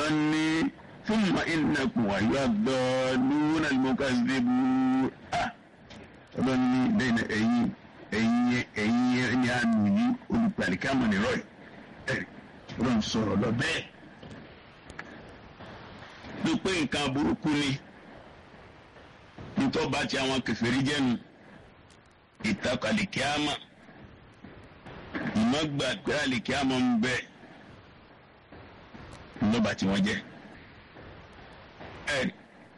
ọlọ́ni thumma innakum ayyuha ad-dalluna al-mukaththibun ọlọ́ni lẹ́yìn ẹ̀yìn ẹ̀yìn ẹ̀yìn ẹ̀yìn àánú yìí olùpàlìkàmọ̀ nìrọ̀ yìí ẹ̀rí ọlọ́run sọ̀rọ̀ lọ bẹ́ẹ̀ bí pé nǹkan burúkú ni nítorí bá ti àwọn kèfèrí jẹ́nu ìtakò àlìkíámà ìmọ̀gbà pé àlìkíámà ń bẹ lọ́ba tí wọ́n jẹ́ ẹ̀rí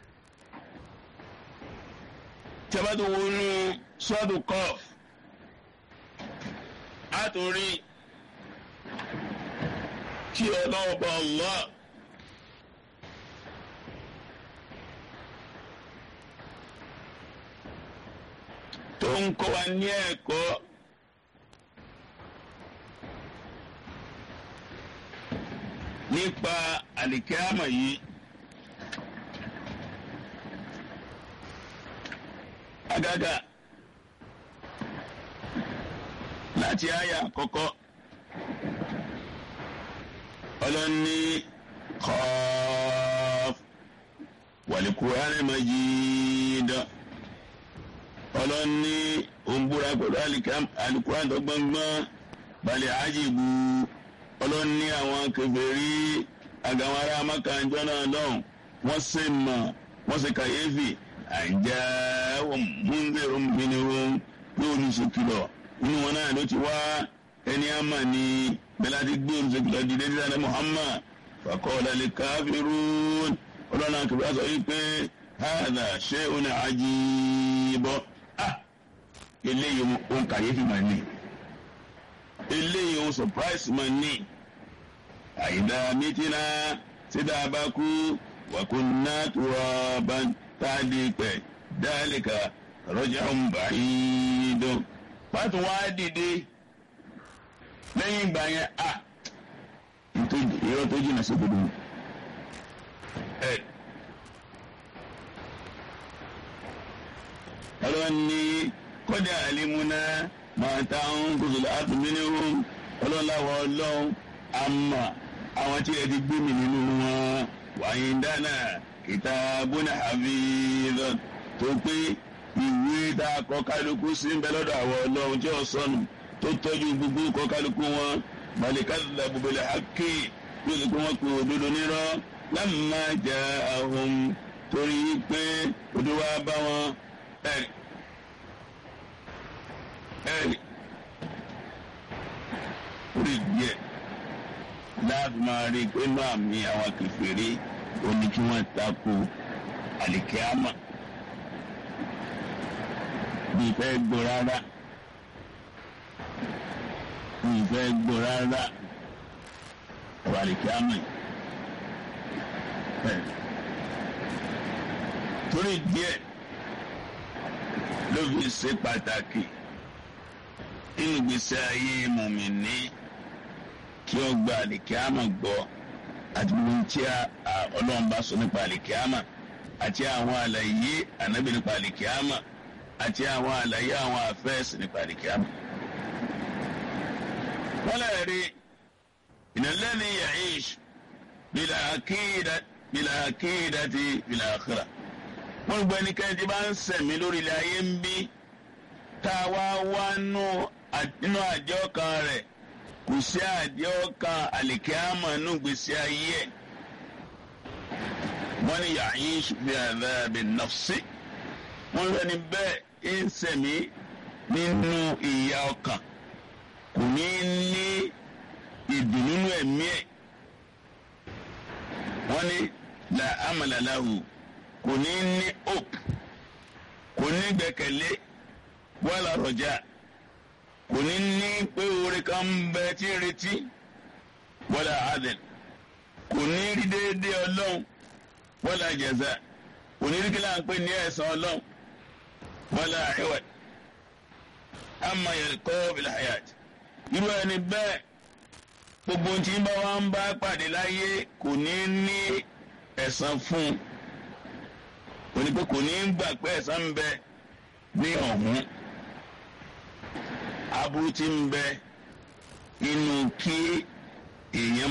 tí a bá tó wọnú sọ́ọ̀dù kọ́ọ̀f á tó rí kí ọlọ́wọ́ bá Allah. tó ń kọ́ wa ní ẹ̀kọ́ nípa àlìkíámà yìí agaga láti àyà àkọ́kọ́ ọlọ́ni Qaf wal Qur'an Majid ọlọ́ni òǹbúra pẹ̀lú alikuran tó gbọ́ngbọ́n balẹ̀ ajibu ọlọ́ni àwọn kèfèrí àgàwọn ará amákanjọ́ náà lọ́hùn wọ́n sì mọ̀ wọ́n sì kàyéfì àìjá múndèrò mìíràn yóò ní sèkìlọ̀ inú wọn náà ló ti wá ẹni àmà ní bẹ́láti gbé olùsèkìlọ̀ dìde dídá ní Muhammad faqala lil kafirun ọlọ́ni àkèfèrí sọ yìí pé hàdà shay'un ajib eléyìí ohun kàyéfì máa ní eléyìí ohun surprise máa ní àyídá mítínà sídà bá kú wàkúnná turaban táàdì pẹ dálíkà raj'un ba'id pàtó wá dìde lẹ́yìn ìgbà yẹn a ìrọ̀ tó jìnnà sí gbogbo ẹ̀. ọlọ́ni kọ́dà àlímúná máa ta ń kóso àtúnmínú ọlọ́láwọ̀ ọlọ́run àmà àwọn tí ẹ ti gbé mi nínú wọn wàyí dáná kitabuna hafiz tó pé ìwé tá a kọ kálukú sí ń bẹ lọ́dọ̀ àwọn ọlọ́run tí ó sọnù tó tọ́jú gbogbo kọ kálukú wọn balikadda bil haqqi yóò lè pé wọ́n pe òdodo nírọ́ lamma ja'ahum torí pé òdodo wa bá wọn ẹ̀rí ẹ̀rí orí díẹ̀ láti máa rí i pé náà mi àwọn kèfèrí oní kí wọ́n tako àlìkíámà bí ìfẹ́ gbọ́ rárá bí ìfẹ́ gbọ́ rárá ọ̀rọ̀ àlìkíámà yìí torí díẹ̀ ló fi ṣe pàtàkì nínú ìgbésí ayé mùmíní kí ó gba àlìkíámà gbọ́ àti gbogbo tí ọlọ́run bá sọ nípa àlìkíámà àti àwọn àlàyé ànábì nípa àlìkíámà àti àwọn àlàyé àwọn àfẹ́sì nípa àlìkíámà. wọ́n lè rí ìnàlẹ́ni ya'ish bila akida bila akidati bila akhirah wọ́n gbọ́ ẹnikẹ́ni tí bá ń sẹ̀mí lórí ilẹ̀ ayé ń bí tá a wá wá nínú àjọ kan rẹ̀ kò sí àjọ kan àlìkíámà nù gbèsè ayé ẹ̀ wọ́n ní ya'ish fi adhabi nafsi wọ́n lọ ní bẹ́ẹ̀ ń sẹ̀mí nínú ìyà ọkàn kò ní ní ìdùnnú ẹ̀mí ẹ̀ wọ́n ní la amala lahu kò ní ní hope kò ní gbẹ́kẹ̀lé wàlà rọjà kò ní ní pé oore kan ń bẹ tí ń retí wàlà adil kò ní rí déédéé ọlọ́run wàlà jẹ̀zà kò ní rí kí láà ń pè ní ẹ̀san ọlọ́run wàlà iwad amma yalqa bil hayat irú ẹni bẹ́ẹ̀ gbogbo tí bá wà ń bá pàdé láyé kò ní ní ẹ̀san fún un òní pé kò ní gbà pé ẹ̀san ń bẹ ní ọ̀hún aburú tí ń bẹ nínú kí èèyàn